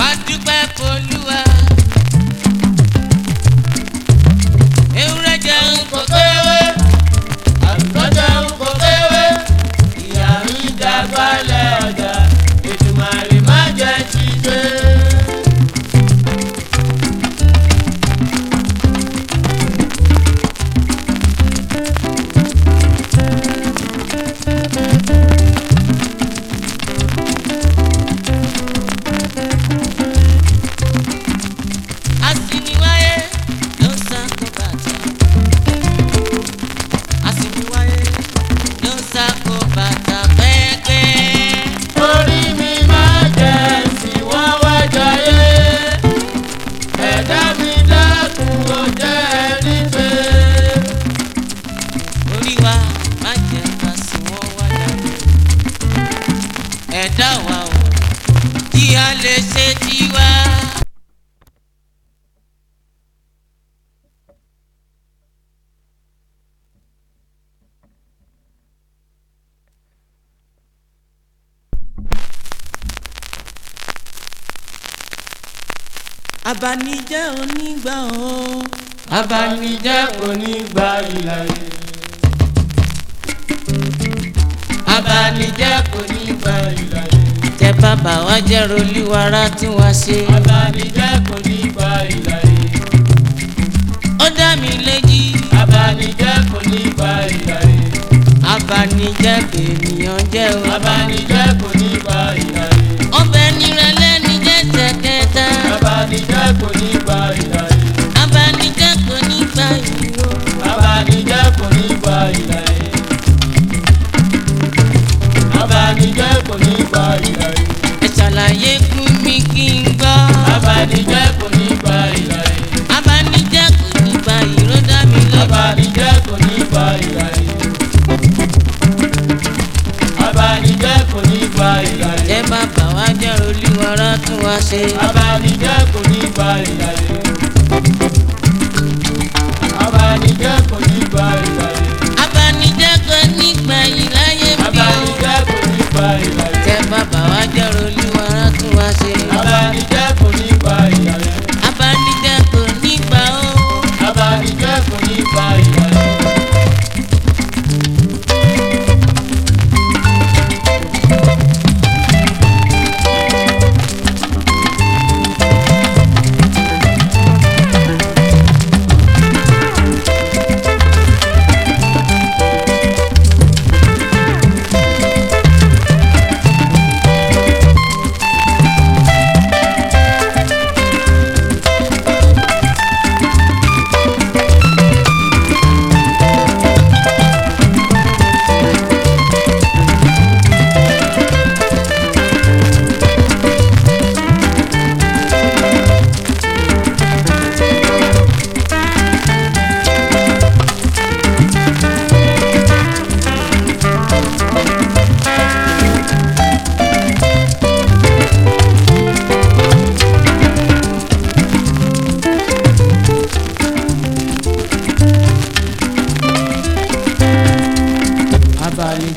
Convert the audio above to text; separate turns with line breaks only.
adúpẹ́ f'Olúwa. ewúrẹ́ jẹun kò kéwé àgùntàn jẹun kò kéwé ìyá ń dàgbálẹ̀ ọjà Èdùmàrè má jẹ́ ti gbé. Asiniwáyé ló ń sáko bàtà. Asiniwáyé ló ń sáko bàtà pẹ́ẹ́pẹ́.
orí mi máa jẹ́ sí wọ́n wá jayé ẹ̀dá mi dákun ó jẹ́ ẹni pé.
Orí wa má jẹ́ ká sùn wọ́n wáyà. Ẹ̀dá wa o, kí a lè ṣe tiwa. Abanijẹ́ onígbà o.
abanijẹ́ onígbà ìlàyé. abanijẹ́ onígbà ìlàyé.
Tẹ bàbá wa jẹ́ rolíwara tí wàá ṣe.
abanijẹ́ onígbà ìlàyé.
Ó dá mi léjì.
abanijẹ́ onígbà ìlàyé.
Abanijẹ́ bènìyàn jẹ́ o.
abanijẹ́ onígbà ìlàyé.
Ọbẹ̀ nírẹ̀lẹ̀ ní jẹ́ tẹ̀kẹta.
abanijẹ́ onígbà ìlàyé.
Abanijẹ́ kò ní gbà yìí o.
abanijẹ́ onígbà ìlàyé. abanijẹ́ onígbà ìlàyé.
Ẹ ṣàlàyé fún mi kí n gbọ́.
abanijẹ́ onígbà ìlàyé.
Abanijẹ́ kò ní gbà yìí ló dá mi lójú.
abanijẹ́ onígbà ìlàyé. abanijẹ́ onígbà ìlàyé.
Tẹ bàbá wa jẹ́ rolíwara tí wàá ṣe.
abanijẹ́ onígbà ìlàyé. abanijẹ́ onígbà ìlàyé.
Abanijẹ́ kò ní gbà yìí